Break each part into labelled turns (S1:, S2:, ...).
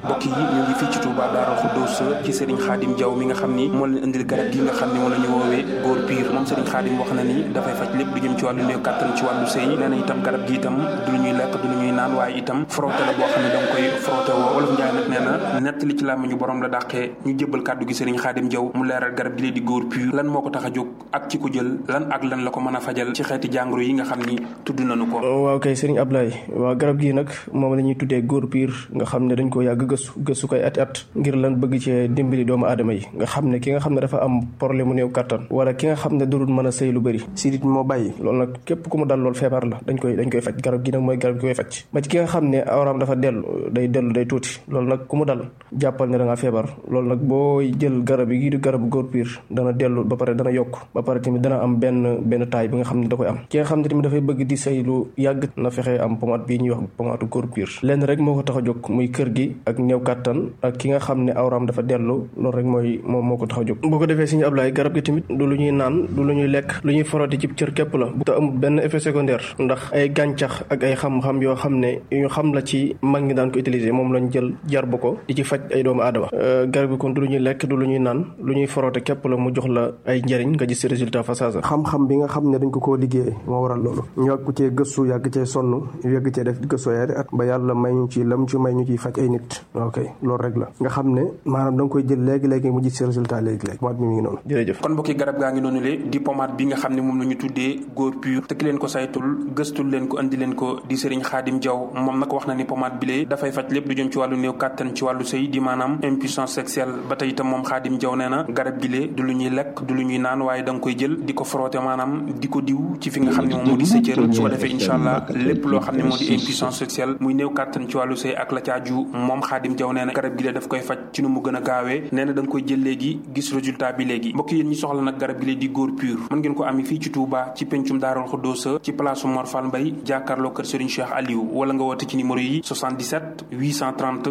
S1: mbokk yi ñu ngi fii ci Touba Daaru Xuddoos ci Serigne Khadim Diaw mi nga xam ni moo leen indil garab gi nga xam ni moom la ñu woowee góor piir moom Serigne Khadim wax na ni dafay faj lépp lu jëm ci wàllu néew kàttan ci wàllu sëy nee na itam garab gi itam du lu ñuy lekk du lu ñuy naan waaye itam frotté la boo xam ne da nga koy frotté woo wolof Njaay nag nee na nett li ci làmmiñu borom la dàqee ñu jébbal kàddu gi Serigne Khadim Diaw mu leeral garab gi lee di góor piir lan moo ko tax a jóg ak ci ko jël lan ak lan la ko mën a fajal ci xeeti jàngoro yi nga xam ni tudd nañu ko
S2: waaw kay Serigne Ablaye waaw garab gi nag moom la ñuy tuddee góor piir nga xam ne dañ ko yàgg gëstu gëstu koy at at ngir lan bëgg cee dimbali doomu aadama yi nga xam ne ki nga xam ne dafa am problème mu néew kattan wala ki nga xam ne dudul mën a sëy lu bëri sidit moo bàyyi loolu nag képp ku mu dal loolu feebar la dañ koy dañ koy faj garab gi nag mooy garab gi koy faj ba ci ki nga xam ne awraam dafa dellu day dellu day tuuti loolu nag ku mu dal jàppal ne da ngaa feebar loolu nag boo jël garab yi di garabu góor piir dana dellu ba pare dana yokk ba pare tamit dana am benn benn taay bi nga xam ne da koy am ki nga xam ne tamit dafay bëgg di sëy lu yàgg na fexe am pomade bii ñuy wax pomade góor piir lenn rek moo ko tax a jóg muy kër gi ak néew kattan ak ki nga xam ne awraam dafa dellu loolu rek mooy moom moo ko tax a jóg boo ko defee suñu ablaay garab gi tamit du lu ñuy naan du lu ñuy lekk lu ñuy foroti ci cër képp la bu te amul benn effet secondaire ndax ay gàncax ak ay xam-xam yoo xam ne ñu xam la ci mag ñi daan ko utiliser moom lañ jël jar ba ko di ci faj ay doomu aadama garab gi kon du lu ñuy lekk du lu ñuy naan lu ñuy forote képp la mu jox la ay njëriñ nga gis résultat fa saasa xam-xam bi nga xam ne dañ ko koo liggéey moo waral loolu ñu yàgg cee gëstu yàgg cee sonn yàgg cee def gëstu yaari at ba yàlla may ñu ci lam ci may ñu ciy faj ay nit ok loolu rek la nga xam ne maanaam da nga koy jël léegi-léegi mu gis si résultat léegi-léegi pomade bi mi ngi noonu jërëjëf
S1: kon mbokki garab gaa ngi noonu le di pomade bi nga xam ne moom la ñu tuddee góor pur te ki leen ko saytul gëstul leen ko andi leen ko di Serigne Khadim Diaw moom nag wax na ni pomade bi lee dafay faj lépp lu jëm ci wàllu néew kàttan ci wàllu sëy di maanaam impuissance sexuelle ba tey itam moom Khadim Diaw nee na garab gi lee du lu ñuy lekk du lu ñuy naan waaye da nga koy jël di ko frotté maanaam di ko diw ci fi nga xam ne moom moo di sa cër su ko defee incha allah lépp loo xam ne moo di impuissance sexuelle muy néew kàttan ci wàllu sëy ak la caaju moom Khadim Diaw nee na garab gi lee daf koy faj ci nu mu gën a gaawee nee na da nga koy jël léegi gis résultat bi léegi mbokk yéen ñi soxla nag garab gi lee di góor pur mën ngeen ko ami fii ci Touba ci pencum Daarul Xuddoosa ci place Mor Fall Mbay jàkkaarloo kër Serigne Cheikh Aliou wala nga woote ci numéro yi 77 830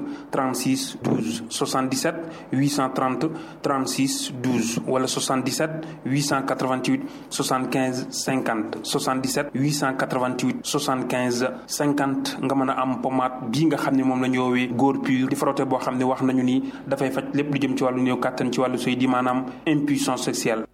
S1: 36 12 77 830 36 12 wala 77 888 75 50 77 888 75 50 nga mën a am pommade bii nga xam ne moom la ñu woowee góor pur di frotté boo xam ne wax nañu ni dafay faj lépp lu jëm ci wàllu néew kàttan ci wàllu sëy di maanaam impuissance sexuelle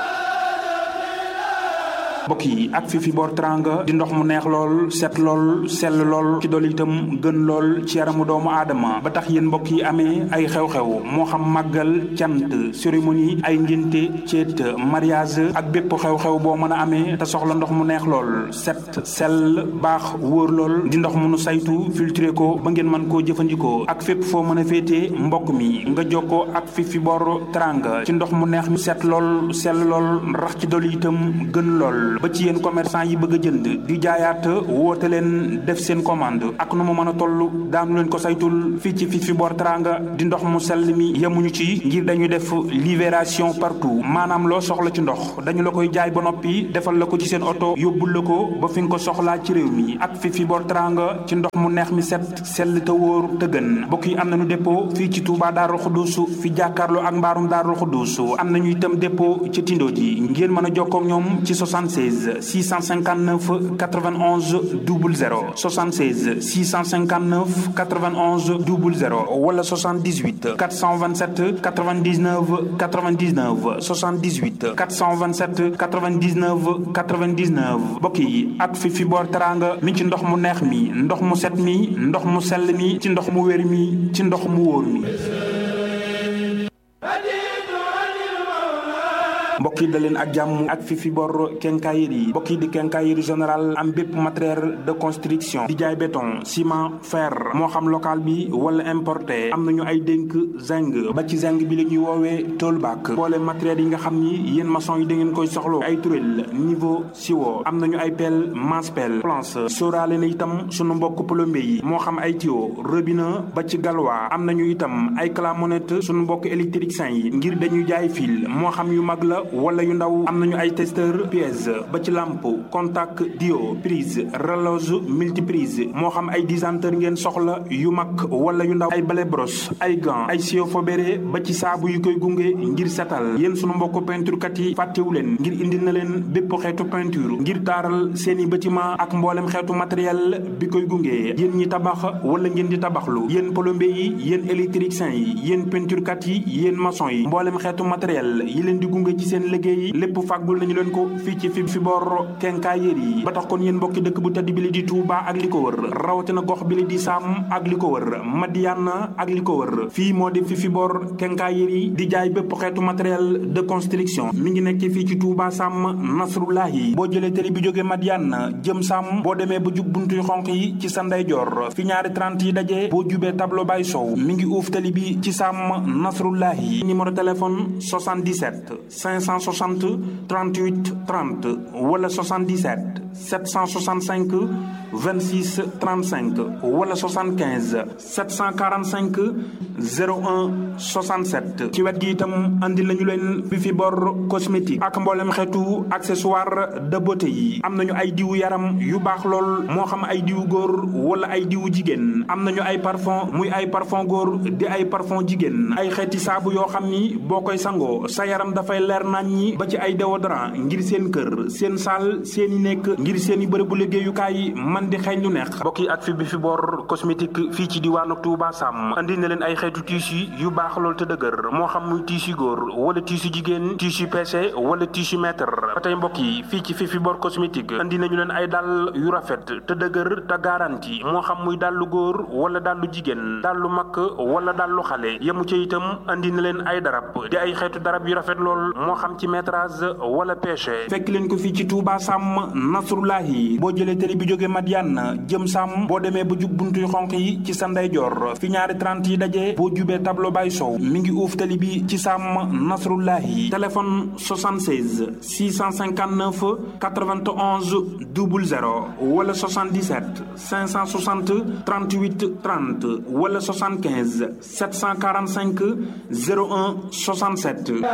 S1: mbokk yi ak fi fi boor teranga di ndox mu neex lool set lool sell lool ci dool itam gën lool ci yaramu doomu aadama ba tax yéen mbokk yi amee ay xew-xew moo xam màggal cant cérémonie ay ngénte ceet mariage ak bépp xew-xew boo mën a amee te soxla ndox mu neex lool set sell baax wóor lool di ndox mu nu saytu filtré ko ba ngeen mën koo jëfandikoo ak fépp foo mën a féetee mbokk mi nga jokkoo ak fi fi boor teranga ci ndox mu neex mi set lool sell lool rax ci dool itam gën lool ba ci yéen commerçant yi bëgg a jënd di jaayaat woote leen def seen commande ak nu mu mën a toll daanu leen ko saytul fii ci fii fi boor teranga di ndox mu sell mi yemuñu ci ngir dañu def libération partout maanaam loo soxla ci ndox dañu la koy jaay ba noppi defal la ko ci seen oto yóbbul la ko ba fi nga ko soxlaa ci réew mi ak fii fi boor teranga ci ndox mu neex mi set sell te wóor te gën mbokk yi am nañu dépôt fii ci Touba Daarul Xuddus fi jàkkaarloo ak mbaarum Daarul Xuddus am nañu itam dépôt ci Tindo ji ngeen mën a jokkoo ak ñoom ci 76 659 91 00 76 659 91 00 wala 78 427 99 99 78 427 99 99 mbokk yi ak fi fi boor teranga mi ci ndox mu neex mi ndox mu set mi ndox mu sell mi ci ndox mu wér mi ci ndox mu wóor mi mbokk yi da leen ak jàmm ak fi fi bor quincaillerie mbokk yi di quincaillerie général am bépp matériel de construction di jaay béton ciment fer moo xam local bi wala importé am nañu ay dénk zinc ba ci zinc bi la ñuy woowee toolback boole matériel yi nga xam ni yéen maçon yi da ngeen koy soxlo ay turel niveau siwo am nañu ay pelle masse pelle planche sóoraale na itam sunu mbokk plombier yi moo xam ay tuyau robinet ba ci galwa am nañu itam ay clamonnette sunu mbokk électricien yi ngir dañuy jaay fil moo xam yu mag la wala yu ndaw am nañu ay testeur pièce ba ci lampe contact dio prise relose multiprise moo xam ay disanteur ngeen soxla yu mag wala yu ndaw ay balai brosse ay gants ay sio fobéré ba ci saabu yu koy gunge ngir setal yéen sunu mbokk peinture kat yi fàttewu leen ngir indi na leen bépp xeetu peinture ngir taaral seeni bâtiment ak mboolem xeetu matériel bi koy gunge yéen ñi tabax wala ngeen di tabaxlu yéen plombier yi yéen électricien yi yéen peinture kat yi yéen maçon yi mboolem xeetu matériel yi leen di gunge ci seen liggéey lépp fàggul nañu leen ko fii ci fi fi bor quincaillerie yi ba tax kon yéen mbokki dëkk bu tedd bi li di Touba ak li ko wër rawatina gox bi li di Sam ak li ko wër Madiana ak li ko wër fii moo di fi fi bor quincaillerie di jaay bépp xeetu matériel de construction mi ngi nekk fii ci Touba Sam Nasrullahi boo jëlee télé bi jógee Madiana jëm Sam boo demee ba jub buntuy xonq yi ci sa ndeyjoor fi ñaari 30 yi daje boo jubee tableau bay sow mi ngi uuf télé bi ci Sam Nasrullahi numéro téléphone 77 560 38 30 wala 77 765 26 35 wala 75 745 01 67 ci wet gi itam andi nañu leen bi fi bor cosmétique ak mboolem xeetu accessoire de beauté yi am nañu ay diwu yaram yu baax lool moo xam ay diwu góor wala ay diwu jigéen am nañu ay parfum muy ay parfum góor di ay parfum jigéen ay xeeti saabu yoo xam ni boo koy sangoo sa yaram dafay leer nañ ñi ba ci ay déodorant ngir seen kër seen saal seeni nekk ngir seeni bërëbu liggéeyukaay man di xeeñ lu neex mbokk yi ak fi bi fi bor cosmétique fii ci diwaanu Touba Sam andi na leen ay xeetu tissu yu baax lool te dëgër moo xam muy tissu góor wala tissu jigéen tissu PC wala tissu mètre ba tey mbokk yi fii ci fi fi bor cosmétique andi nañu leen ay dàll yu rafet te dëgër te garanti moo xam muy dàllu góor wala dàllu jigéen dàllu mag wala dàllu xale yemu ca itam andi na leen ay darab di ay xeetu darab yu rafet lool moo xam ci métrage wala pêche fekk leen ko fii ci Touba Sam Nasrullahi boo jëlee télé bi jógee Madiane jëm Sam boo demee ba jub buntuy xonq yi ci sa ndeyjoor fi ñaari 30 yi daje boo jubee tableau bay sow mi ngi uuf télé bi ci Sam Nasrullahi téléphone 76 659 91 00 wala 77 560 38 30 wala 75 745 01 67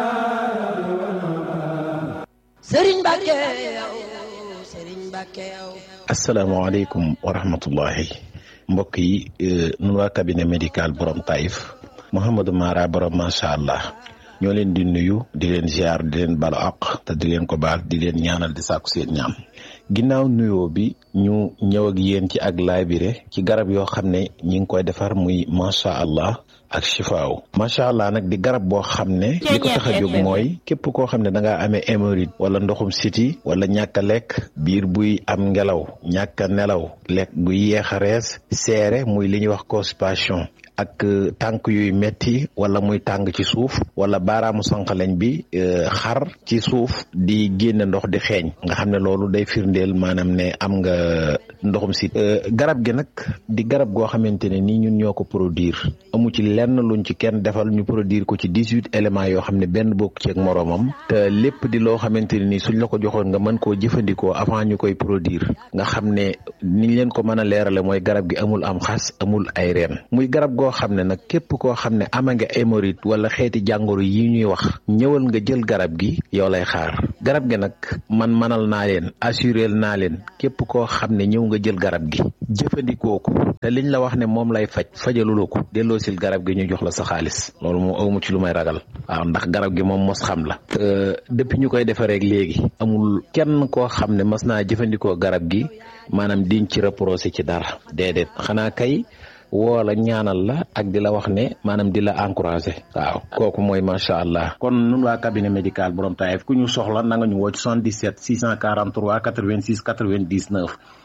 S3: Sëriñ Mbàkke yow Sëriñ Mbàkke yow
S4: asalaamaaleykum wa rahmatullahi mbokk yi nun waa cabinet médical borom Taïf Mouhamadou Mara borom macha allah ñoo leen di nuyu di leen ziar di leen balu àq te di leen ko baal di leen ñaanal di sàkku seen ñaam ginnaaw nuyoo bi ñu ñëw ak yéen ci ak laabire ci garab yoo xam ne ñi ngi koy defar muy macha allah ak chifaaw macha allah nag di garab boo xam ne li ko tax a jóg mooy képp koo xam ne da ngaa amee hémorroïde wala ndoxum siti wala ñàkk a lekk biir buy am ngelaw ñàkk a nelaw lekk gu yéex a rees seere muy li ñuy wax constipation ak tànk yuy metti wala muy tàng ci suuf wala baaraamu sànqaleñ bi xar ci suuf di génne ndox di xeeñ nga xam ne loolu day firndeel maanaam ne am nga ndoxum si garab gi nag di garab goo xamante ne nii ñun ñoo ko produire amu ci lenn luñ ci kenn defal ñu produire ko ci dix huit éléments yoo xam ne benn bokk ci ak moroomam te lépp di loo xamante ne nii suñ la ko joxoon nga mën koo jëfandikoo avant ñu koy produire nga xam ne niñ leen ko mën a leerale mooy garab gi amul am xas amul ay reen muy garab goo xam ne nag képp koo xam ne ama nga hémorroïde wala xeeti jàngoro yi ñuy wax ñëwal nga jël garab gi yow lay xaar garab gi nag man manal naa leen assurel naa leen képp koo xam ne ñëw nga jël garab gi jëfandikoo ko te liñ la wax ne moom lay faj fajaluloo ko delloo sil garab gi ñu jox la sa xaalis loolu moom awmu ci lu may ragal waaw ndax garab gi moom mos xam la te depuis ñu koy defaree léegi amul kenn koo xam ne mas naa jëfandikoo garab gi maanaam diñ ci reproché ci dara déedéet xanaa kay woo la ñaanal la ak di la wax ne maanaam di la encouragé waaw kooku mooy macha allah kon nun waa cabinet médical borom Taïf ku ñu soxla na nga ñu woo ci 77 643 86 99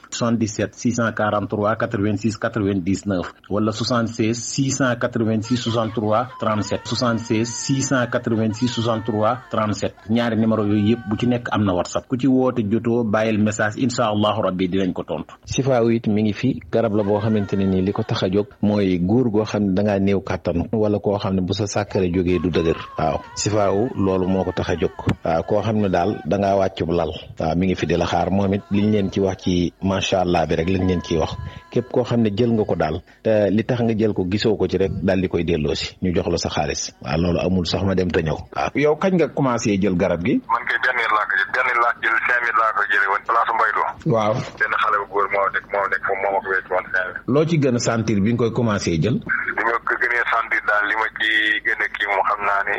S4: 77 643 86 99 wala 76 686 63 37 76 686 63 37 ñaari numéro yooyu yëpp bu ci nekk am na whatsapp ku ci woote jotoo bàyyil message incha allahu rabbi dinañ ko tontu. sifaaw it mi ngi fi garab la boo xamante ne nii li ko tax a jóg mooy góor goo xam ne da ngaa néew kàttan wala koo xam ne bu sa sàkkare jógee du dëgër waaw sifaaw loolu moo ko tax a jóg waaw koo xam ne daal da ngaa wàccub lal waaw mi ngi fi di la xaar moom it liñ leen ci wax ci macha macha allah bi rek lañ leen ciy wax képp koo xam ne jël nga ko daal te li tax nga jël ko gisoo ko ci rek daal di koy delloo si ñu jox la sa xaalis waaw loolu amul sax ma dem te ñëw waaw yow kañ nga commencé jël garab gi
S5: man kay benn laa ko jël benn laa jël cinq mille laa ko jëlee woon place Mbaylo
S4: waaw
S5: benn xale bu góor moo nekk moo nekk foofu moo ma ko wécc woon cinq mille
S4: loo ci gën a sentir bi nga koy commencé jël
S5: li ma ko gënee sentir daal li ma ci gën a kii moom xam naa ne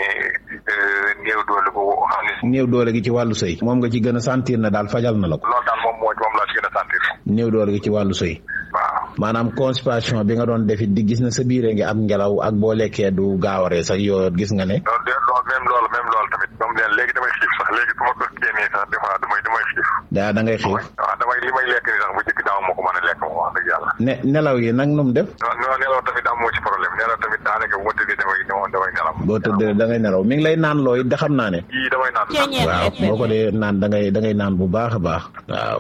S5: néew doole bu xam ne
S4: néew doole gi ci wàllu sëy moom nga ci gën a sentir na daal fajal na la ko
S5: loolu daal moom moo moom laa ci gën a sentir
S4: néew doole gi ci wàllu sëy
S5: waaw
S4: maanaam constipation bi nga doon defit di gis na sa biire ngi am ngelaw ak boo lekkee du gaawaree sax yoo gis nga ne
S5: loolu de loolu même loolu même loolu tamit moom leen léegi damay xiif sax léegi su ma ko génnee sax des fois damay damay xiif
S4: daa da ngay xiif
S5: waaw damay li may lekk ni sax bu jëkk daaw moo ko mën a lekk moom wax dëgg yàlla
S4: ne nelaw yi nag nu mu def
S5: non non nelaw tamit amoo ci problème nelaw tamit daanaka bu ma tëddee damay damay nelaw
S4: boo tëddee da ngay nelaw mi ngi lay naan looy da xam naa ne
S5: yii damay naan
S4: waaw boo ko dee naan da ngay da ngay naan bu baax a baax waaw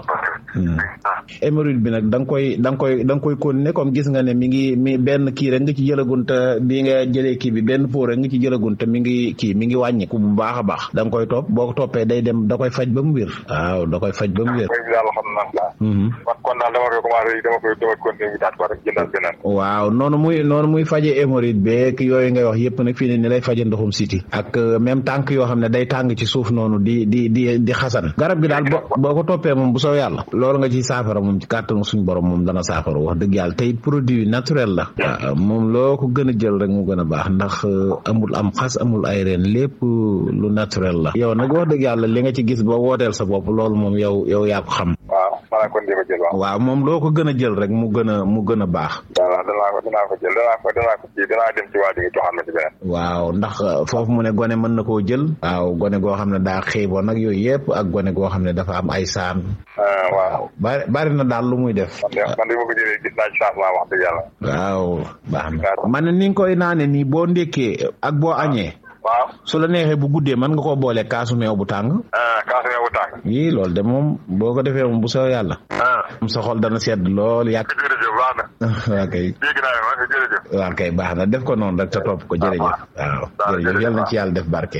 S4: hémorroïde bi nag da nga koy da nga koy da nga koy continuer comme gis nga ne mi ngi mi benn kii rek nga ci jëlagun te bi nga jëlee kii bi benn pot rek nga ci jëlagun te mi ngi kii mi ngi wàññiku bu baax a baax da nga koy topp boo ko toppee day dem da koy faj ba mu wér waaw da koy faj ba mu wér
S5: koy daal xam naa wax kon daal dama koy commencé dama koy dama continuer bi daat ko rek jëndal beneen
S4: waaw noonu muy noonu muy faje hémorroïde beeg yooyu ngay wax yëpp nag fii ne ni lay faje ndoxum siti ak même tànk yoo xam ne day tàng ci suuf noonu di di di di xasan garab gi daal boo boo ko toppee moom bu soo yàlla loolu nga ci saafara moom ci kàttanu suñ borom moom dana saafara wax dëgg yàlla tey produit naturel la waaw moom loo ko gën a jël rek mu gën a baax ndax amul am xas amul ay reen lépp lu naturel la yow nag wax dëgg yàlla li nga ci gis ba wooteel sa bopp loolu moom yow yow yaa ko xam
S5: waaw maanaam kon di ko jël waaw
S4: waaw moom loo ko gën a jël rek mu gën a mu gën a baax
S5: voilà danaa ko danaa ko jël danaa ko danaa ko kii danaa dem ci waa ji nga joxaat ma ci beneen
S4: waaw ndax foofu mu ne gone mën na koo jël waaw gone goo xam ne daa xiiboon nag yooyu yëpp ak gone goo xam ne dafa am ay saan
S5: waaw
S4: bari bari na daal lu muy def
S5: man de man de ma ko jëlee gis naa ci changement wax dëgg yàlla
S4: waaw baax na man ne ni nga koy naane nii boo ndékkee ak boo añee
S5: waaw
S4: su la neexee bu guddee mën nga koo boole kaasu meew bu tàng
S5: kaasu meew bu tàng
S4: yii loolu de moom boo ko defee moom bu soo yàlla moom sa xol dana sedd lool yàq
S5: jërëjëf baax na
S4: waa kay
S5: dégg naa ma jërëjëf
S4: waa kay baax na def ko noonu rek te topp ko jërëjëf waaw jërëjëf yal na ci yàlla def barke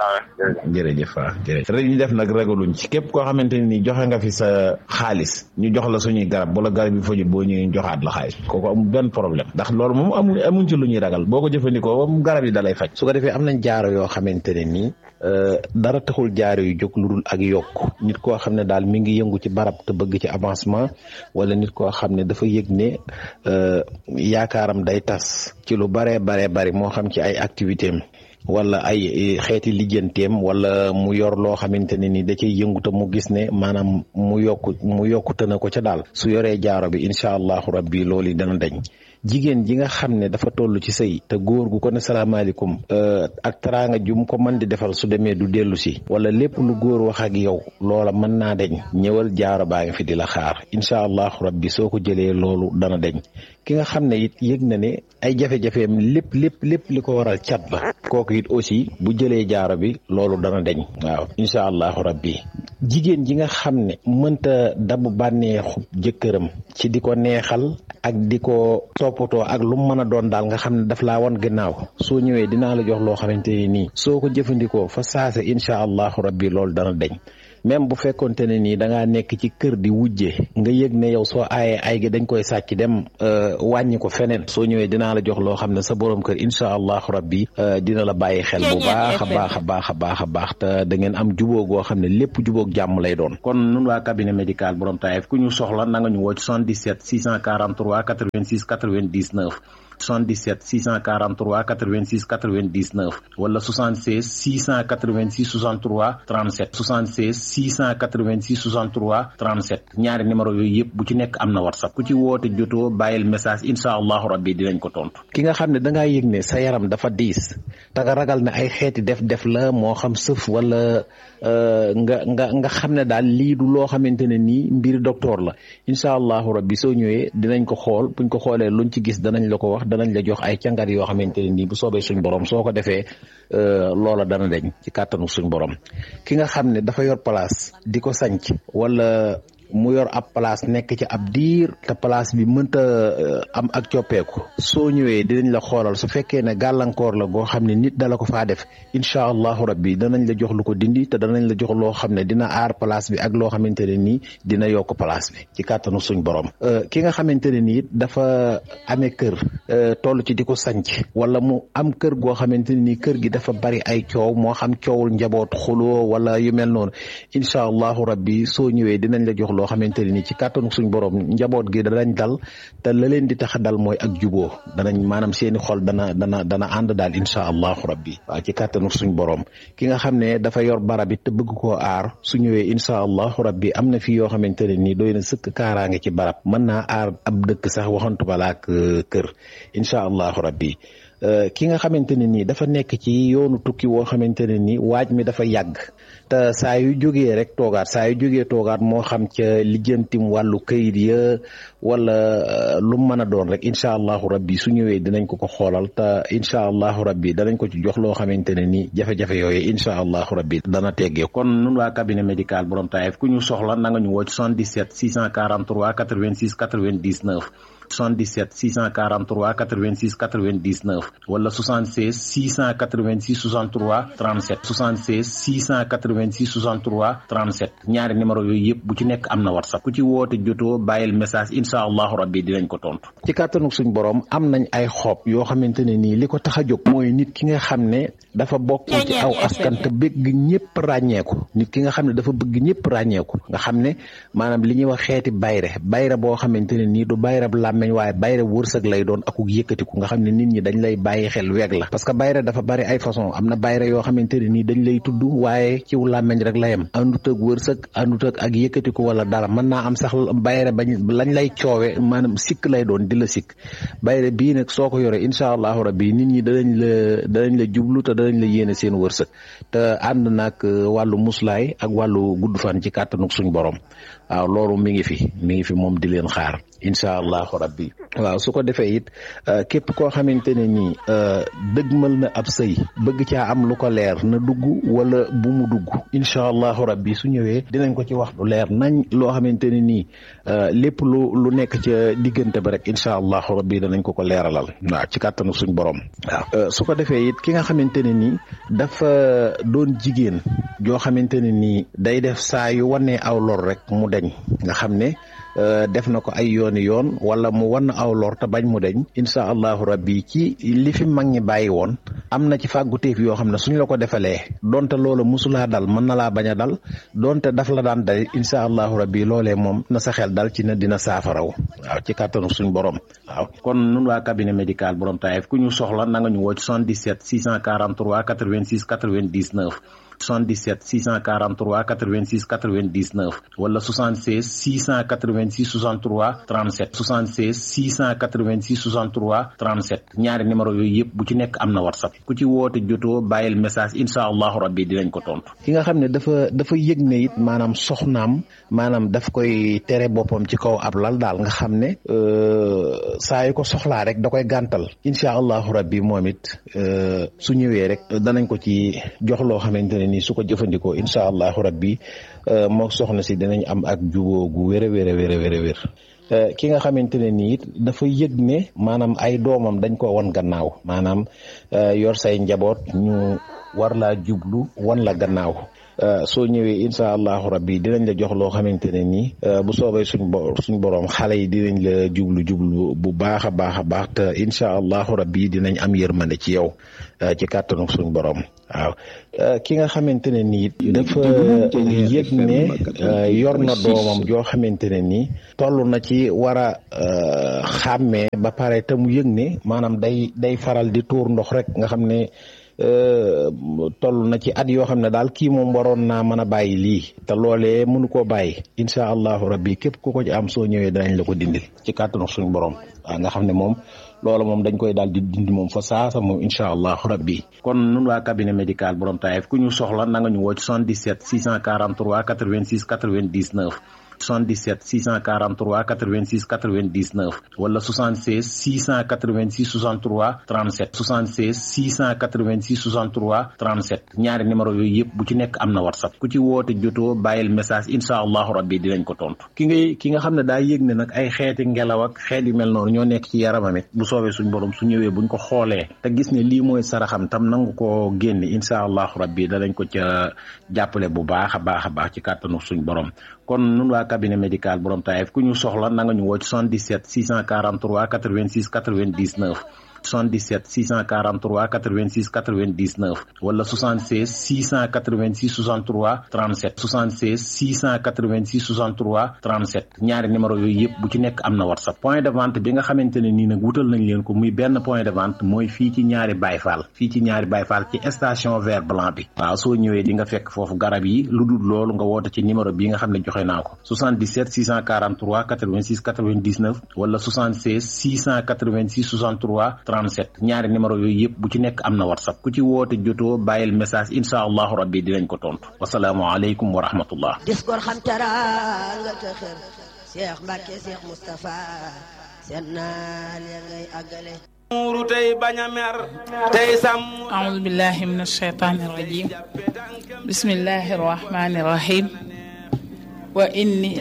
S4: jërëjëf waaw jërëjëf rek ñu def nag ragaluñ ci képp koo xamante ni joxe nga fi sa xaalis ñu jox la suñuy garab bu la garab yi fajut boo ñëwee ñu joxaat la xaalis kooku amul benn problème ndax loolu moom amul amuñ ci lu ñuy ragal boo ko jëfandikoo moom garab yi dalay faj su ko defee am nañ jaaro yoo xamante ne nii dara taxul jaaro yu jóg lu dul ak yokk nit koo xam ne daal mi ngi yëngu ci barab te bëgg ci avancement wala nit koo xam ne dafa yëg ne yaakaaram day tas ci lu baree baree bari moo xam ci ay activité am wala ay xeeti lijjanteem wala mu yor loo xamante ne ni da cay yëngu te mu gis ne maanaam mu yokku mu yokkute na ko ca daal su yoree jaaro bi incha allahu rabbi loolu yi dana dañ jigéen ji nga xam ne dafa toll ci sëy te góor gu ko ne salaamaaleykum ak teraanga jum ko mën di defal su demee du dellu si wala lépp lu góor wax ak yow loola mën naa deñ ñëwal jaaro baa ngi fi di la xaar incha allahu rabbi soo ko jëlee loolu dana deñ ki nga xam ne it yëg na ne ay jafe-jafeem lépp lépp lépp li ko waral cat la kooku it aussi bu jëlee jaaro bi loolu dana deñ waaw incha allahu rabbi jigéen ji nga xam ne mënta dabu bànneexu jëkkëram ci di ko neexal ak di ko toppatoo ak lu mu mën a doon daal nga xam ne daf laa wan gannaaw soo ñëwee dinaa la jox loo xamante ne nii soo ko jëfandikoo fa saase incha allahu rabbi loolu dana deñ même bu fekkonte ne nii da ngaa nekk ci kër di wujje nga yëg ne yow soo aayee ay gi dañ koy sàcc dem wàññi ko feneen soo ñëwee dinaa la jox loo xam ne sa borom kër incha allahu rabbi dina la bàyyi xel bu baax a baax a baax a baax a baax te da ngeen am jubóo goo xam ne lépp jubóog jàmm lay doon. kon nun waa cabinet médical borom Taïf ku ñu soxla na nga ñu woo ci 77 643 86 99. 77 643 86 99 wala 76 686 63 37 76 686 63 37 ñaari numéro yooyu yëpp bu ci nekk am na whatsapp ku ci woote jotoo bàyyil message incha allahu rabbi dinañ ko tontu. ki nga xam ne da ngaa yëg ne sa yaram dafa diis te nga ragal ne ay xeeti def-def la moo xam sëf wala nga nga nga xam ne daal lii du loo xamante ne nii mbir docteur la incha allahu rabbi soo ñëwee dinañ ko xool buñ ko xoolee luñ ci gis danañ la ko wax. danañ la jox ay càngat yoo xamante ne nii bu soobee suñ borom soo ko defee loola dana deñ ci kàttanu suñ borom ki nga xam ne dafa yor place di ko sanc wala mu yor ab place nekk ci ab diir te place bi mënta am ak coppeeku soo ñëwee dinañ la xoolal su fekkee ne gàllankoor la goo xam ne nit dala ko faa def incha allahu rabbi danañ la jox lu ko dindi te danañ la jox loo xam ne dina aar place bi ak loo xamante ne nii dina yokk place bi ci kàttanu suñ borom ki nga xamante ne nii dafa amee kër toll ci di ko sanc wala mu am kër goo xamante ne nii kër gi dafa bari ay coow moo xam coowul njaboot xuloo wala yu mel noonu incha allahu rabbi soo ñëwee dinañ la jox loo xamante ne nii ci kàttanu suñ borom njaboot gi danañ dal te la leen di tax a dal mooy ak juboo danañ maanaam seeni xol dana dana dana ànd daal incha allahu rabbi waaw ci kàttanu suñ borom ki nga xam ne dafa yor barab it te bëgg koo aar su ñëwee incha allahu rabbi am na fi yoo xamante ne nii doy na sëkk kaaraange ci barab mën naa aar ab dëkk sax waxantu balaak kër incha allahu rabbi ki nga xamante ne nii dafa nekk ci yoonu tukki woo xamante ne nii waaj mi dafa yàgg te saa yu jógee rek toogaat saa yu jógee toogaat moo xam ca lijjantim wàllu këyit ya wala lu mu mën a doon rek incha allahu rabbi su ñëwee dinañ ko ko xoolal te incha allahu rabbi danañ ko ci jox loo xamante ne nii jafe-jafe yooyu incha allahu rabbi dana teggee kon nun waa cabinet médical borom taayef ku ñu soxla na nga ñu woo ci 77 643 86 99 77 643 86 99 wala 76 686 63 37 76 686 63 37 ñaari numéro yooyu yëpp bu ci nekk am na whatsapp ku ci woote jotoo bàyyil message incha allahu rabbi dinañ ko tontu. ci kàttanu suñ borom am nañ ay xob yoo xamante ne nii li ko tax a jóg mooy nit ki nga xam ne dafa bokk ci aw askan te bëgg ñëpp ràññeeku nit ki nga xam ne dafa bëgg ñëpp ràññeeku nga xam ne maanaam li ñuy wax xeeti bayre bayre boo xamante ne nii du bayre bu làmmeñ waaye bayre wërsëg lay doon akuk yëkkatiku nga xam ne nit ñi dañ lay bàyyi xel weeg la parce que bayre dafa bari ay façon am na bayre yoo xamante ne nii dañ lay tudd waaye ciw làmmeñ rek la yem àndut ak wërsëg àndut ak ak yëkkatiku wala dara mën naa am sax bayre bañ lañ lay coowe maanaam sikk lay doon di la sikk bayre bii nag soo ko yore incha allahu rabbi nit ñi danañ la danañ la jublu te danañ la yéene seen wërsëg te ànd nag wàllu muslaay ak wàllu gudd fan ci kàttanuk suñ borom waaw loolu mi ngi fi mi ngi fi moom di leen xaar incha allahu rabbi waaw su ko defee it képp koo xamante ne nii dëgmal na ab sëy bëgg caa am lu ko leer na dugg wala bu mu dugg incha allahu rabbi su ñëwee dinañ ko ci wax lu leer nañ loo xamante ne nii lépp lu lu nekk ca diggante ba rek incha allahu rabbi danañ ko ko leeralal waaw ci kàttanu suñ borom waaw su ko defee it ki nga xamante ne nii dafa doon jigéen joo xamante ne nii day def saa yu wanee aw lor rek mu deñ nga xam ne def na ko ay yooni yoon wala mu wan aw lor te bañ mu deñ incha allahu rabbi ci li fi mag ñi bàyyi woon am na ci fàgguteef yoo xam ne suñ la ko defalee donte loola musulaa dal mën na laa bañ a dal donte daf la daan dal incha allahu rabbi loolee moom na sa xel dal ci ne dina saafaraw waaw ci kàttanu suñ borom waaw kon nun waa cabinet médical borom taayef ku ñu soxla na nga ñu woo ci 77 643 86 99 77 643 86 99 wala 76 686 63 37 76 686 63 37 ñaari numéro yooyu yëpp bu ci nekk am na whatsapp ku ci woote jotoo bàyyil message incha allahu rabbi dinañ ko tontu. ki nga xam ne dafa dafa yëg ne it maanaam soxnaam maanaam daf koy tere boppam ci kaw ab lal daal nga xam ne saa yu ko soxlaa rek da koy gàntal incha allahu rabbi moom it su ñëwee rek danañ ko ci jox loo xamante ne nii su ko jëfandikoo incha allahu rabbi moo soxna si dinañ am ak juboo gu wér a wér a wér a wér a wér ki nga xamante ne nii it dafa yëg ne maanaam ay doomam dañ ko wan gannaaw maanaam yor say njaboot ñu war laa jublu wan la gannaaw soo ñëwee incha allahu rabbi dinañ la jox loo xamante ne nii bu soobee suñ bo suñ borom xale yi dinañ la jublu jublu bu baax a baax a baax te incha allahu rabbi dinañ am yërmande ci yow ci kàttanu suñ borom waaw ki nga xamante ne nii dafa yëg ne yor na doomam joo xamante ne nii toll na ci war a xàmmee ba pare te mu yëg ne maanaam day day faral di tuur ndox rek nga xam ne toll na ci at yoo xam ne daal kii moom waroon naa mën a bàyyi lii te loolee mënu koo bàyyi incha allahu rabbi képp ku ko ci am soo ñëwee danañ la ko dindil ci kàttanu suñ borom waaw nga xam ne moom loola moom dañ koy daal di dindi moom fa saasa moom incha allahu rabbi kon nun waa cabinet médical borom taayef ku ñu soxla na nga ñu woo ci 77 643 86 99 77 643 86 99 wala 76 686 63 37 76 686 63 37 ñaari numéro yooyu yëpp bu ci nekk am na whatsapp ku ci woote jotoo bàyyil message incha allahu rabbi dinañ ko tontu ki ngay ki nga xam ne daa yëg ne nag ay xeeti ngelaw ak xeet yu mel noonu ñoo nekk ci yaramam it bu soobee suñ borom su ñëwee buñ ko xoolee te gis ne lii mooy saraxam tam nangu ko génne incha allahu rabbi danañ ko ca jàppale bu baax a baax a baax ci kàttanu suñ borom kon nun waa cabinet médical borom Taïf ku ñu soxla na nga ñu woo ci 77 643 86 99 77 643 86 99 wala 76 686 63 37 76 686 63 37 ñaari numéro yooyu yëpp bu ci nekk am na whatsapp point de vente bi nga xamante ne nii nag wutal nañ leen ko muy benn point de vente mooy fii ci ñaari bayfaal fii ci ñaari bayfaal ci station vert blanc bi waaw soo ñëwee di nga fekk foofu garab yi lu dul loolu nga woote ci numéro bi nga xam ne joxe naa ko 77 643 86 99 wala 76 686 63 37 ñaari numéro yooyu yëpp bu ci nekk am na whatsapp ku ci woote jotoo bàyyil message incha allahu rabbi dinañ ko tontu wasalaamualeykum wa rahmatullah
S3: dis gor xam teraanga te xër Cheikh Mbacke Cheikh Moustapha seen naal ya ngay àggale
S6: muuru tey bañ a mer tey sàmm
S7: أعوذ بالله من الشيطان الرجيم بسم الله الرحمن الرحيم وإني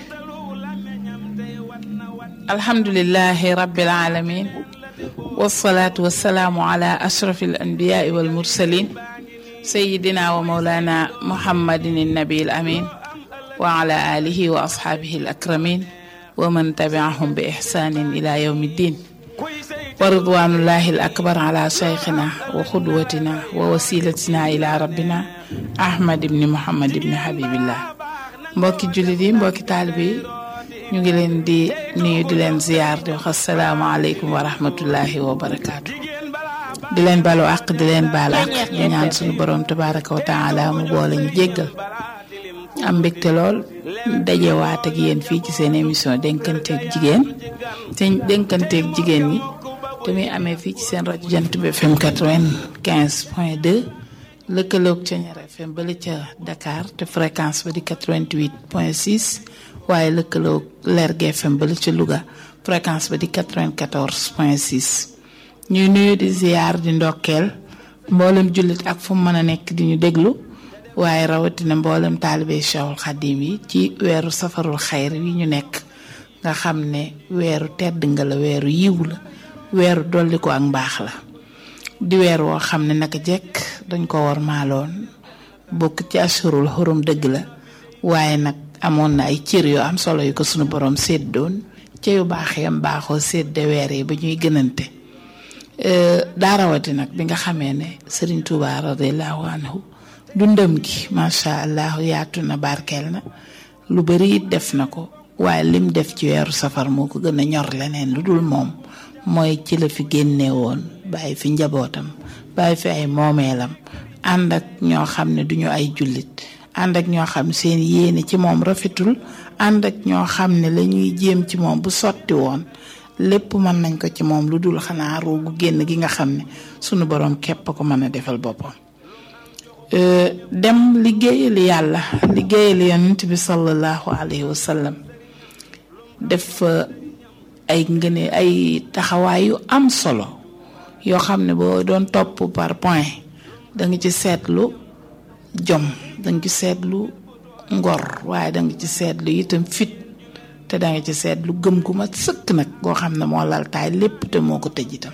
S7: الحمد لله رب العالمين والصلاة والسلام على أشرف الأنبياء والمرسلين سيدنا ومولانا محمد النبي الأمين وعلى آله وأصحابه الأكرمين ومن تبعهم بإحسان إلى يوم الدين ورضوان الله الأكبر على شيخنا وقدوتنا ووسيلتنا إلى ربنا أحمد بن محمد بن حبيب الله mbokki jullit yi mbokki taalibe yi ñu ngi leen di nuyu di leen ziyaar di wax asalaamaaleykum wa rahmatullahi wa barakaatu di leen balu àq di leen baal àq di ñaan suñu borom tabaraka wa taala mu boole ñu jéggal am mbégte lool dajewaat ak yéen fii ci seen émission dénkanteeg jigéen seen dénkanteeg jigéen ñi te muy amee fii ci seen rajo jant bi FM 95 point 2 lëkkaloog ca Ñaar FM bala ca Dakar te fréquence ba di 88 point 6 waaye lëkkaloog Lergui FM bala ca Louga fréquence ba di 94 point 6 ñuy nuyu di ziar di ndokkeel mboolem jullit ak fu mu mën a nekk di ñu déglu waaye rawatina mboolem taalibe Cheikhul Khadim yi ci weeru safarul xayr yi ñu nekk nga xam ne weeru tedd nga la weeru yiw la weeru dolli ko ak mbaax la di weer woo xam ne naka jekk dañ ko war maaloon bokk ci assurul xurum dëgg la waaye nag amoon na ay cër yoo am solo yu ko sunu borom séddoon ca yu baax yam baaxoo sédde weer yi ba ñuy gënante daa rawati nag bi nga xamee ne Serigne Touba radiallahu anhu dundam gi macha allah yaatu na barkeel na lu bari it def na ko waaye lim def ci weeru safar moo ko gën a ñor leneen lu dul moom mooy ci la fi génne woon bàyyi fi njabootam bàyyi fi ay moomeelam ànd ak ñoo xam ne duñu ay jullit ànd ak ñoo xam seen yéene ci moom rafetul ànd ak ñoo xam ne la ñuy jéem ci moom bu sotti woon lépp mën nañ ko ci moom lu dul xanaa roogu génn gi nga xam ne sunu borom képp ko mën a defal boppam dem liggéeyal yàlla liggéeyal yonent bi sallallahu alayhi wa sallam def ay ngëne ay taxawaay yu am solo yoo xam ne boo doon topp par point da nga ci seetlu jom da nga ci seetlu ngor waaye da nga ci seetlu itam fit te da nga ci seetlu gëm gu ma sëkk nag goo xam ne moo laltaay lépp te moo ko tëj itam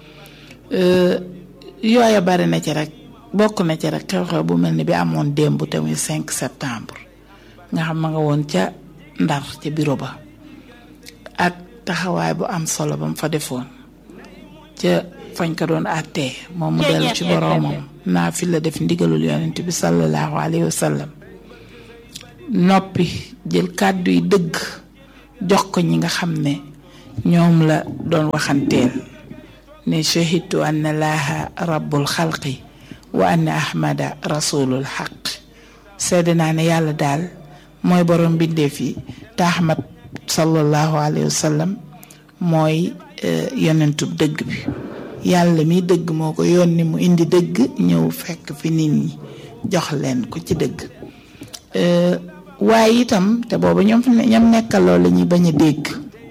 S7: yooya bari na ci rek bokk na ci rek xew-xew bu mel ni bi amoon démb te muy 5 septembre nga xam ma nga woon ca ndar ca bureau ba ak taxawaay bu am solo ba mu fa defoon ca fañ ko doon àttee moom mu dellu ci boroomam naa fi la def ndigalul yonent bi sallallahu alayhi wa sallam noppi jël kàddu yi dëgg jox ko ñi nga xam ne ñoom la doon waxanteel ne shahidtu anna laaha rabbul xalqi wa anna ahmada rasulul xaq sedd naa ne yàlla daal mooy borom bindeef yi te ahmad sallallahu alayhi wa sallam mooy yonentub dëgg bi yàlla mi dëgg moo ko yónni mu indi dëgg ñëw fekk fi nit ñi jox leen ko ci dëgg waaye itam te booba ñoom ñoom nekkal loolu la ñuy bañ a dégg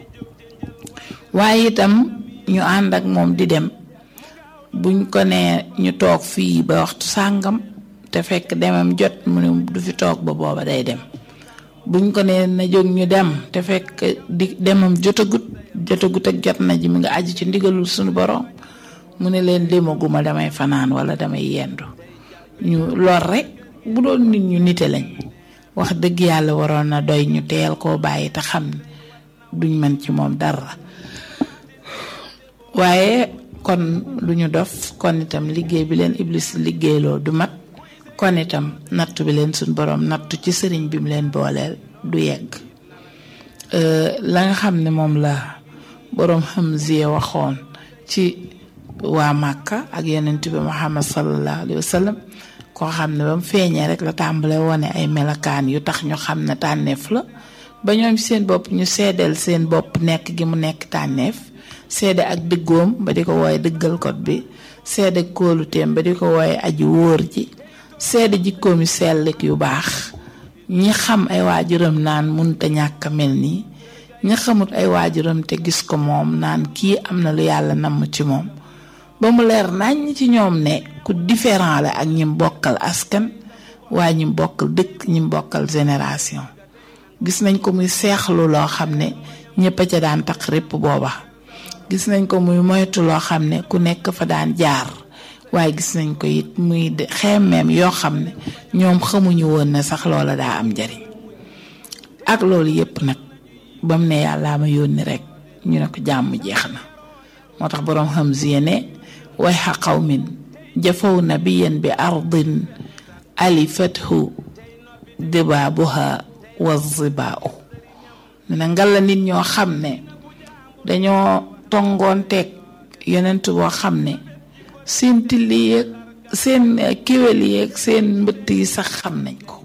S7: waaye itam ñu ànd ak moom di dem buñ ko nee ñu toog fii ba waxtu sàngam te fekk demam jot mu ne du fi toog ba booba day dem buñ ko nee na jóg ñu dem te fekk di demam jotagut jotagut ak jot na ji mi nga aju ci ndigalul suñu borom mu ne leen demaguma damay fanaan wala damay yendu ñu lor rek bu doon nit ñu nite lañ wax dëgg yàlla waroon na doy ñu teel koo bàyyi te xam ne duñ mën ci moom dara waaye kon lu ñu dof kon itam liggéey bi leen iblis liggéeyloo du mat kon itam nattu bi leen suñ borom nattu ci sëriñ bi mu leen booleel du yegg la nga xam ne moom la borom Hamziya waxoon ci waa Màkka ak yonent bi Muhammad sallallahu alayhi wa sallam koo xam ne ba mu feeñee rek la tàmbale wone ay melakaan yu tax ñu xam ne tànneef la ba ñoom seen bopp ñu seedeel seen bopp nekk gi mu nekk tànneef seede ak dëggoom ba di ko wooye dëggal kot bi seede kóoluteem ba di ko wooye aji wóor ji seede jikkoom yu sellik yu baax ñi xam ay waajuram naan munta ñàkk a mel nii ñi xamut ay waajuram te gis ko moom naan kii am na lu yàlla namm ci moom ba mu leer nañ ci ñoom ne ku différent la ak ñim bokkal askan waaye ñim bokkal dëkk ñim bokkal génération gis nañ ko muy seexlu loo xam ne ñëpp a ca daan taq répp booba gis nañ ko muy moytu loo xam ne ku nekk fa daan jaar waaye gis nañ ko it muy xemmeem yoo xam ne ñoom xamuñu woon ne sax loola daa am njariñ ak loolu yépp nag ba mu ne yàllaa ma yónni rek ñu ne ko jàmm jeex na moo tax boroom Hamziya ne way xa qawmin jafaw nabiyan bi ardin alifathu dibaabuha wa zibaau ne na ngal la nit ñoo xam ne dañoo tongoonteeg yonent boo xam ne seen tilli yeeg seen kéwél yeeg seen mbëtt yi sax xam nañ ko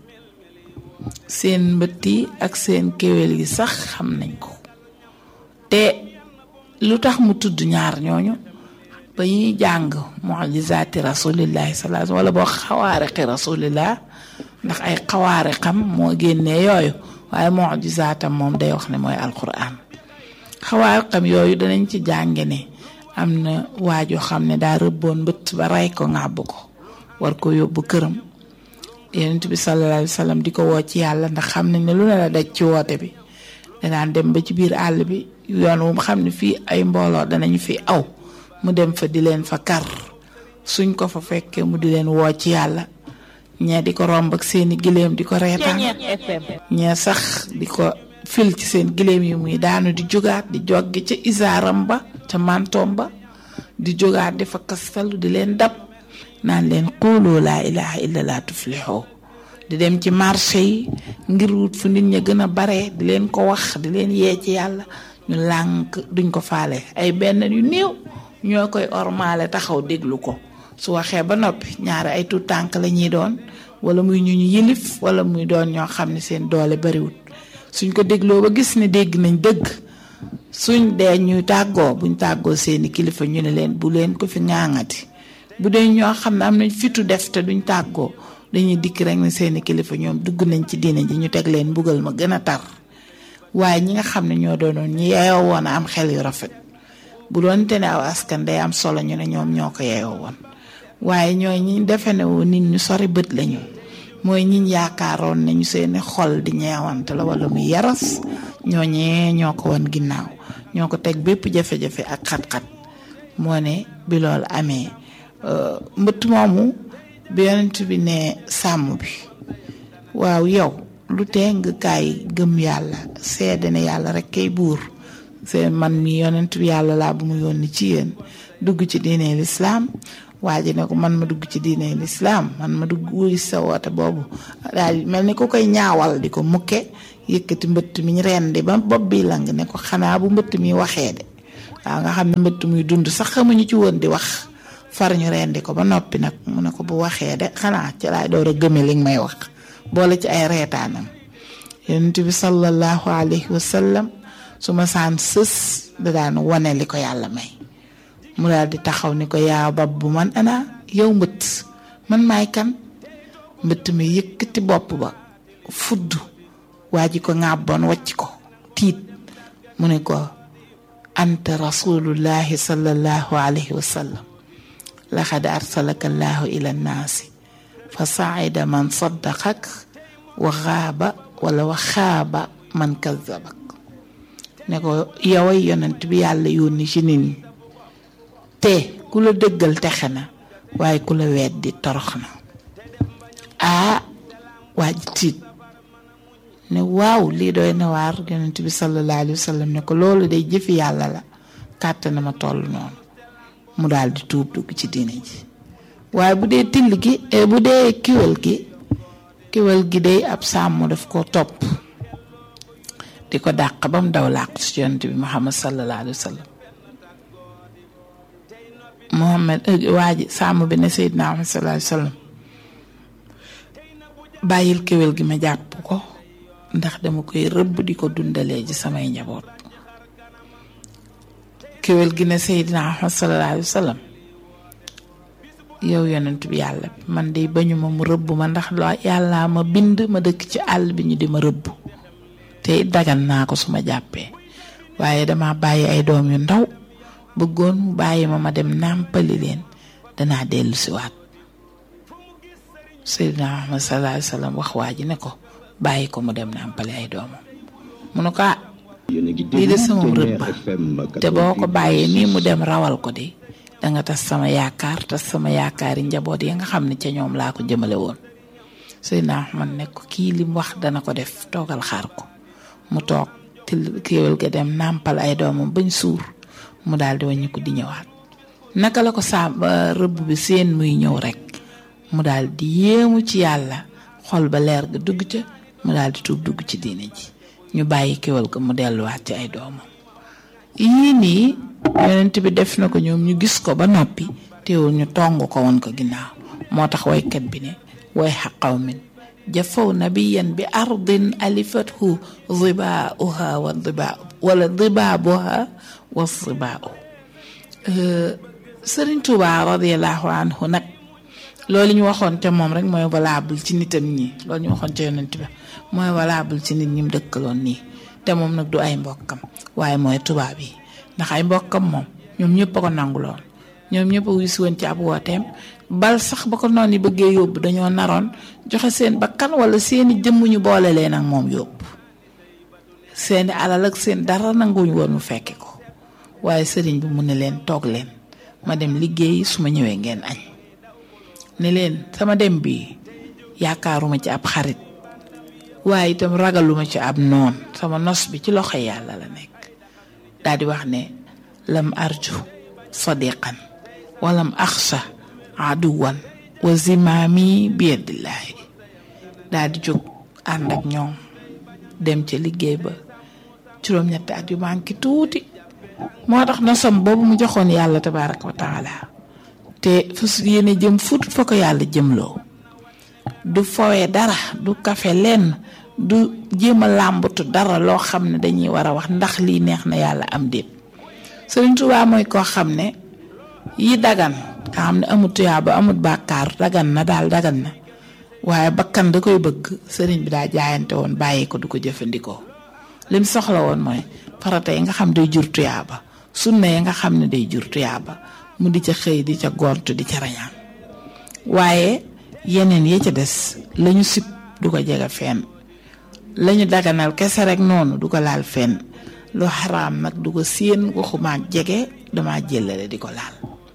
S7: seen mbëtt yi ak seen kéwél yi sax xam nañ ko te lu tax mu tudd ñaar ñooñu ba ñuy jàng mujizaati rasulillahi sallallahu wala boo xawaariqi rasulillah ndax ay xawaariqam moo génnee yooyu waaye mujizaatam moom day wax ne mooy alquran xawaariqam yooyu danañ ci jànge ne am na waajoo xam ne daa rëbboon mbëtt ba rey ko ŋàbb ko war ko yóbbu këram yonent bi sallallahu alayhi wa sallam di ko woo ci yàlla ndax xam nañ ne lu ne la daj ci woote bi danaan dem ba ci biir àll bi yoon wu mu xam ne fii ay mbooloo danañu fi aw mu dem fa di leen fa kar suñ ko fa fekkee mu di leen woo ci yàlla ñee di ko romb ak seeni giléem di ko reetaan ñee sax di ko fil ci seen giléem yi muy daanu di jógaat di joggi ca isaaram ba ca mantoom ba di jógaat di fa kastalu di leen dab naan leen xuuloo laa ilaha illa laa tuflixoo di dem ci marché yi ngir wut fu nit ña gën a bare di leen ko wax di leen yee ci yàlla ñu lànk duñ ko faale ay benn yu néew ñoo koy ormaale taxaw déglu ko su waxee ba noppi ñaari ay tuut tànk la ñuy doon wala muy ñu ñu yilif wala muy doon ñoo xam ne seen doole bariwut suñ ko dégloo ba gis ne dégg nañ dëgg suñ dee ñuy tàggoo buñ tàggoo seeni kilifa ñu ne leen bu leen ko fi ŋaaŋati bu dee ñoo xam ne am nañ fitu def te duñ tàggoo dañuy dikk rek ne seeni kilifa ñoom dugg nañ ci diine ji ñu teg leen mbugal ma gën a tar waaye ñi nga xam ne ñoo doonoon ñi yeeyoo woon a am xel yu rafet bu doon te ne aw askan day am solo ñu ne ñoom ñoo ko yeeyoo woon waaye ñooy ñi defe ne woon nit ñu sori bët lañu mooy ñiñ yaakaaroon ne ñu seeni xol di ñeewante la wala muy yaras ñooñee ñoo ko woon ginnaaw ñoo ko teg bépp jafe-jafe ak xat-xat moo ne bi loolu amee mbëtt moomu bi yonent bi ne sàmm bi waaw yow lu tee nga kaay gëm yàlla seede ne yàlla rek kay buur seen man mi yonent bi yàlla laa bu mu yónni ci yéen dugg ci diine lislaam waa ji ne ko man ma dugg ci diine lislaam man ma dugg wuy sa woote boobu daal mel ni ku koy ñaawal di ko mukke yëkkati mbëtt mi ñu rendi ba bopp bi lang ne ko xanaa bu mbëtt mi waxee de waaw nga xam ne mbëtt muy dund sax xamuñu ci woon di wax far ñu rendi ko ba noppi nag mu ne ko bu waxee de xanaa ci laay door a gëme li nga may wax boole ci ay reetaanam yonent bi sallallahu alayhi wa sallam su ma saan sës da daan wane li ko yàlla may mu daal di taxaw ni ko yaa bab bu man ana yow mbëtt man maay kan mbëtt mi yëkkati bopp ba fudd waa ji ko ŋàbboon wacc ko tiit mu ne ko anta rasulullahi sallallahu alayhi wa sallam laqad arsalaka allahu ila nnaasi fa saida man saddaqak wa xaaba wala wa xaaba man kazabak ne ko yoway yonent bi yàlla yónni ci nit ñi te ku la dëggal texe na waaye ku la weddi torox na aa waa ji tiit ne waaw lii doy na waar yonent bi sallallahu alayhi wa sallam ne ko loolu day jëfi yàlla la kàtt na ma toll noonu mu daal di tuub dugg ci diine ji waaye bu dee till gi bu dee kiwal gi kiwal gi day ab sàmm daf ko topp di ko dàq ba mu daw làqu ci yonent bi muhammad sallallahu alayhi wa sallam muhammad waa ji sàmm bi ne seydina muhammad sallallahu alayhi wa sallam bàyyil kiwal gi ma jàpp ko ndax dama koy rëbb di ko dundalee ji samay njaboot kéwél gi ne Seydina Muhammad sallallahu alayhi wa sallam yow yonent bi yàlla bi man de bañu ma mu rëbb ma ndax la yàlla ma bind ma dëkk ci àll bi ñu di ma rëbb te dagan naa ko su ma jàppee waaye dama bàyyi ay doom yu ndaw bëggoon mu bàyyi ma ma dem nàmpali leen danaa dellu si waat Seydina Muhammad sallallahu alayhi wa sallam wax waa ji ne ko bàyyi ko mu dem nàmpali ay doomam mu ne ko ah lii de sama rëbb te boo ko bàyyee nii mu dem rawal ko de danga tas sama yaakaar tas sama yaakaari njaboot yi nga xam ne ca ñoom laa ko jëmale woon Seydina Ahmad ne ko kii li mu wax dana ko def toogal xaar ko mu toog til kéwél ga dem nàmpal ay doomam bañ suur mu daal di wàññi ko di ñëwaat naka la ko saa rëbb bi seen muy ñëw rek mu daal di yéemu ci yàlla xol ba leer ga dugg ca mu daal di tuub dugg ci diine ji ñu bàyyi kéwal ga mu delluwaat ci ay doomam yii nii yonent bi def na ko ñoom ñu gis ko ba noppi teewul ñu tong ko woon ko ginnaaw moo tax waykat bi ne way xa qawmin jafaw nabiyan bi ardin alifathu dibaauha wa dibaa wala dibaabuha wa dibaau Sëriñ Tuubaa radiallahu anhu nag loolu ñu waxoon te moom rek mooy valable ci nitam ñi loolu ñu waxoon te yonent bi mooy valable ci nit ñi mu dëkkaloon nii te moom nag du ay mbokkam waaye mooy tubaab yi ndax ay mbokkam moom ñoom ñëpp a ko nanguloon ñoom ñëpp a wis woon ci ab wooteem bal sax ba ko noonu yi bëggee yóbbu dañoo naroon joxe seen bakkan wala seeni jëmm ñu boole leen ak moom yóbbu seeni alal ak seen dara nanguwuñ woon mu fekke ko waaye sëriñ bi mu ne leen toog leen ma dem liggéey su ma ñëwee ngeen añ ne leen sama dem bi yaakaaruma ci ab xarit waaye itam ragaluma ci ab noon sama nos bi ci loxo yàlla la nekk daal di wax ne lam arju sadiqan walam axsa aduwan wa zimaami biyadillaahi daal di jóg ànd ak ñoom dem ca liggéey ba juróom-ñetti at yu manqué tuuti moo tax nosam boobu mu joxoon yàlla tabaraka wa taala te fas yéene jëm fut fa ko yàlla jëmloo du fowee dara du kafe lenn du jéem a làmbatu dara loo xam ne dañuy war a wax ndax lii neex na yàlla am déet Sëriñ Tuubaa mooy koo xam ne yi dagan nga xam ne amut tuyaaba amut bàkkaar dagan na daal dagan na waaye bakkan da koy bëgg sëriñ bi daa jaayante woon bàyyi ko du ko jëfandikoo lim soxla woon mooy farata yi nga xam day jur tuyaaba sunna yi nga xam ne day jur tuyaaba mu di ca xëy di ca gont di ca rañaan waaye yeneen ya ca des lañu sib du ko jege fenn lañu daganal kese rek noonu du ko laal fenn lu xaraam nag du ko séen waxuma jege dama jëlale di ko laal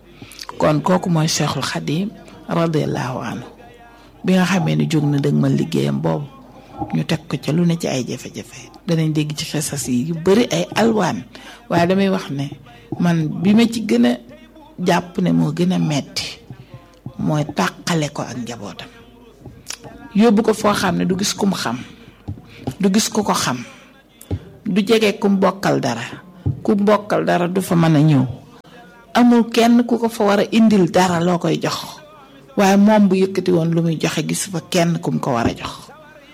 S7: kon kooku mooy cheikhul xadim radiallahu anhu bi nga xamee ni jóg na dëgg ma liggéeyam boobu ñu teg ko ca lu ne ci ay jafe-jafe danañ dégg ci xesas yi yu bari ay alwaan waaye damay wax ne man bi ma ci gën a jàpp ne moo gën a metti mooy tàqale ko ak njabootam yóbbu ko foo xam ne du gis kum xam du gis ku ko xam du jege kum bokkal dara ku bokkal dara du fa mën a ñëw amul kenn ku ko fa war a indil dara loo koy jox waaye moom bu yëkkati woon lu muy joxe gis fa kenn kum ko war a jox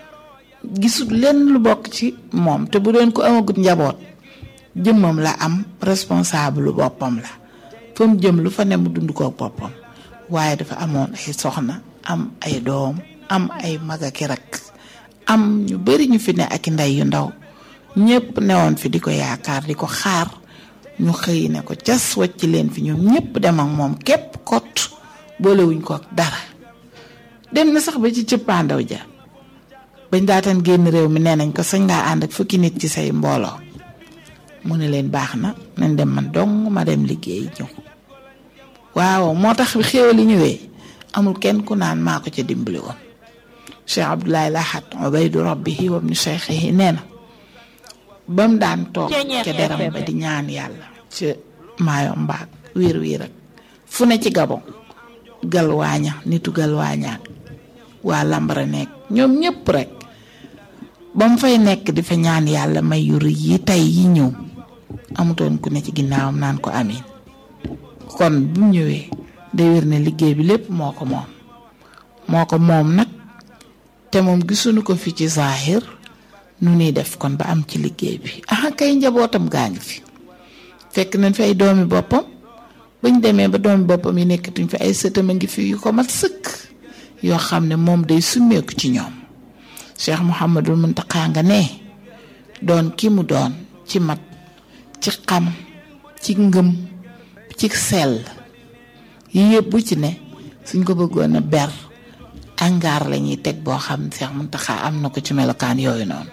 S7: gisul lenn lu bokk ci moom te bu doon ko amagut njaboot jëmmam la am responsable lu boppam la fa mu jëm lu fa ne mu dund ko boppam waaye dafa amoon ay soxna am ay doom am ay magaki rakk am ñu bari ñu fi ne ak ndey yu ndaw ñépp newoon fi di ko yaakaar di ko xaar ñu xëy ne ko cas wacc leen fi ñoom ñépp dem ak moom képp kot boolewuñ ko ak dara dem na sax ba ci cëppaandaw ja bañ daataan génn réew mi nee nañ ko sañ ngaa ànd ak fukki nit ci say mbooloo mu ne leen baax na nañ dem man dong ma dem liggéey ñëw waaw moo tax bi xéewali ñëwee amul kenn ku naan maa ko ca dimbali woon cheikh abdoulaye lahat ubaydu rabbihi wa ibnu cheikhihi nee na ba mu daan toog ca deram ba di ñaan yàlla ca maayo mbaag wiir wiir ak fu ne ci gabon galwaaña nitu galwaañaak waa lambara nekk ñoom ñépp rek ba mu fay nekk di fa ñaan yàlla may yu rëy yi tey yi ñëw amutoon ku ne ci ginnaawam naan ko amin kon bu mu ñëwee day wér ne liggéey bi lépp moo ko moom moo ko moom nag te moom gisuñu ko fi ci zahir nu ñuy def kon ba am ci liggéey bi ah kay njabootam gaa ngi fi fekk nañ fi ay doomi boppam bañ demee ba doomi boppam yi nekkatuñ fi ay sëtam a ngi fi yu ko mat sëkk yoo xam ne moom day summeeku ci ñoom Cheikh Mouhamadul Muntaqa nga ne doon ki mu doon ci mat ci xam ci ngëm ci sell yi yëpp bu ci ne suñ ko bëggoon a ber angaar la ñuy teg boo xam Cheikh Muntaqa am na ko ci melokaan yooyu noonu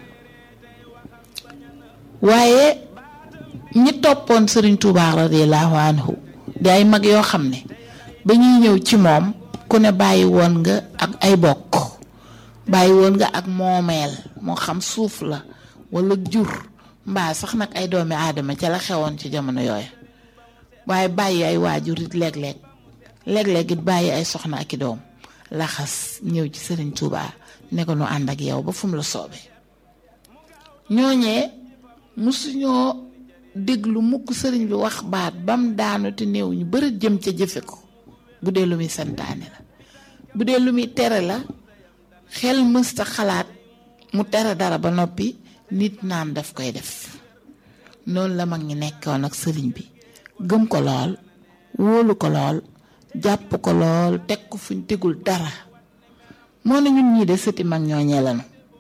S7: waaye ñi toppoon Serigne Touba radiyallahu anhu di ay mag yoo xam ne ba ñuy ñëw ci moom ku ne bàyyi woon nga ak ay bokk bàyyi woon nga ak moomeel moo xam suuf la wala jur mbaa sax nag ay doomi aadama ca la xewoon ci jamono yooyu waaye bàyyi ay waajur it léeg-léeg léeg-léeg it bàyyi ay soxna ak i doom laxas ñëw ci sëriñ Touba ne ko nu ànd ak yow ba fu mu la soobee ñooñee musuñoo déglu mukk sëriñ bi wax baat bam daanu te néew ñu bëri jëm ca jëfe ko bu dee lu muy santaane la bu dee lu muy tere la xel mësta xalaat mu tere dara ba noppi nit naan daf koy def noonu la mag ñi nekkoon ak sëriñ bi gëm ko lool wóolu ko lool jàpp ko lool teg ko fuñ tegul dara moo ne ñun ñii de sëti mag ñooñee lañu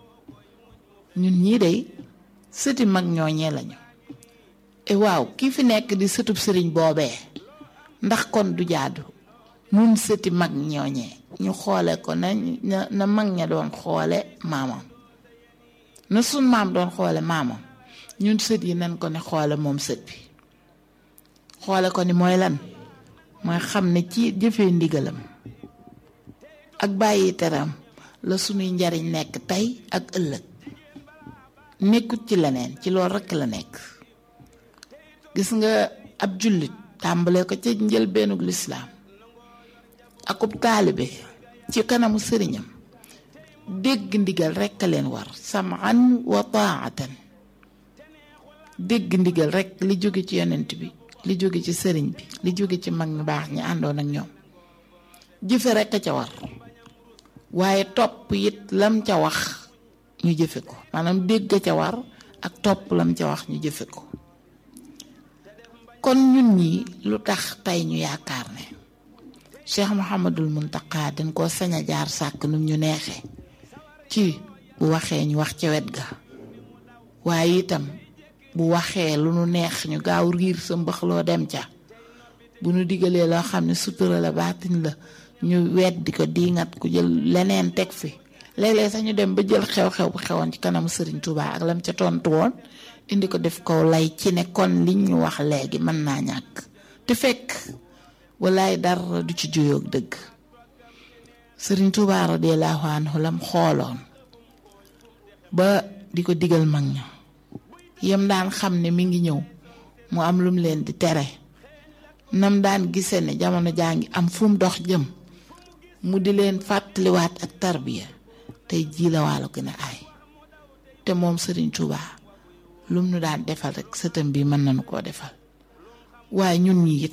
S7: ñun ñii de sëti mag ñooñee lañu e waaw kii fi nekk di sëtub sëriñ boobee ndax kon du jaadu nun sëti mag ñooñee ñu xoole ko na na mag ña doon xoole maamam na sun maam doon xoole maamam ñun sët yi nañ ko ne xoole moom sët bi xoole ko ni mooy lan mooy xam ne ci jëfee ndigalam ak bàyyi teram la sunuy njariñ nekk tey ak ëllëg nekkut ci leneen ci loolu rekk la nekk gis nga ab jullit tàmbale ko ca njëlbeenug lislaam akub taalibe ci kanamu sëriñam dégg ndigal rekk a leen war samaan wa taatan dégg ndigal rekk li jóge ci yonent bi li jóge ci sëriñ bi li jóge ci mag ñu baax ñi àndoon ak ñoom jëfe rekk a ca war waaye topp it lam ca wax ñu jëfe ko maanaam dégg ca war ak topp lam ca wax ñu jëfe ko kon ñun ñi lu tax tey ñu yaakaar ne Cheikh Mouhamadul Muntaqa dañ koo sañ a jaar sàkk num ñu neexee ci bu waxee ñu wax ca wet ga waaye itam bu waxee lu nu neex ñu gaaw riir sa mbaxloo dem ca bu nu digalee loo xam ne sutura la baatin la ñu weddi ko diingat ku jël leneen teg fi léeg-léeg sax ñu dem ba jël xew-xew bu xewoon ci kanamu Serigne Touba ak lam ca tontu woon indi ko def ko lay ci ne kon liñ ñu wax léegi mën naa ñàkk te fekk walaay dara du ci juyoog dëgg Serigne Touba radiyallahu anhu lam xooloon ba di ko digal mag ña yam daan xam ne mi ngi ñëw mu am lum leen di tere nam daan gise ne jamono jaa ngi am fu mu dox jëm mu di leen fàttaliwaat ak tarbiya tey jii la waalo gën a aay te moom Serigne Touba lum nu daan defal rek sëtam bi mën nañu koo defal waaye ñun ñi it